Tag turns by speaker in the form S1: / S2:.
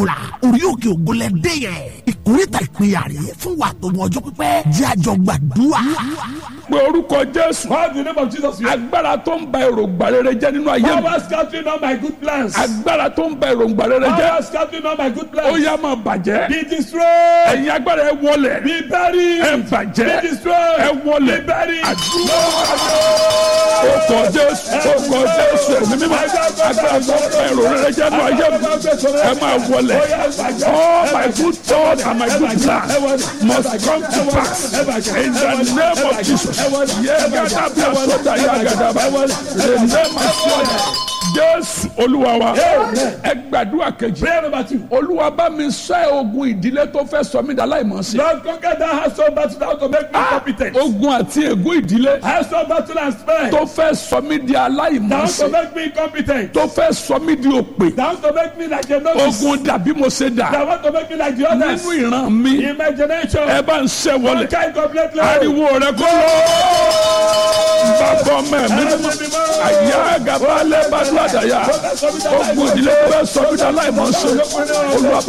S1: ìkọlà orí òkè ògùnlẹ̀ dé yẹn ìkórìtà ìpínyà rè fún wa tó mọ ọjọ́ pípẹ́ jẹ́ àjọ gbàdúrà.
S2: pé orúkọ jésù
S3: Call the name of Jesus.
S2: agbára tó ń ba èròǹgbà rere jẹ́ nínú ayé mi
S3: Power scattering all my good plans.
S2: agbára tó ń ba èròǹgbà rere jẹ́
S3: Power scattering all my good
S2: ó
S3: plans.
S2: yá máa bàjẹ́
S3: Be destroyed.
S2: ẹ̀yin agbára ẹ wọlẹ̀
S3: Be buried.
S2: ẹ bàjẹ́
S3: Be destroyed.
S2: ẹ wọlẹ̀
S3: Be buried.
S2: àdúrà ó kọ jésù ó kọ jésù ẹ̀mí mímọ́ agbára tó ń ba èrò rere jẹ́ nínú ayé mi ẹ máa wọlẹ̀ all my good thoughts and my good plans must come to pass in the name of Jesus yẹ́gàdá bí asọ́dá yàgàdá bá the name of Jesus jésù olúwa wa ẹ gbàdúrà kejì
S3: Prayer number two.
S2: olúwa bá mi ṣẹ́ ogun ìdílé tó fẹ́ sọ mí dà láìmọ̀ọ́sí
S3: Lord, conquer that household battle that to make me competent.
S2: ogun àti ègún ìdílé
S3: Household battle and spare.
S2: tó fẹ́ sọ mí di
S3: That to
S2: aláìmọ̀ọ́sí
S3: make me competent.
S2: tó fẹ́ sọ mí di òpè
S3: That to make me like a novice.
S2: ogun dàbí mo ṣe dà
S3: That want to make me like the others.
S2: nínú ìran mi
S3: Imagination.
S2: ẹ bá ń ṣẹ́ wọlé
S3: Conquer it completely.
S2: ariwo rẹ kó lọ bàbá ọmọ ẹ̀mí mímọ́ àyà gàba lẹ́bàdúrà dàyà ogun ìdílé tó fẹ́ sọ mí di aláìmọ̀ọ́sí olúwa bá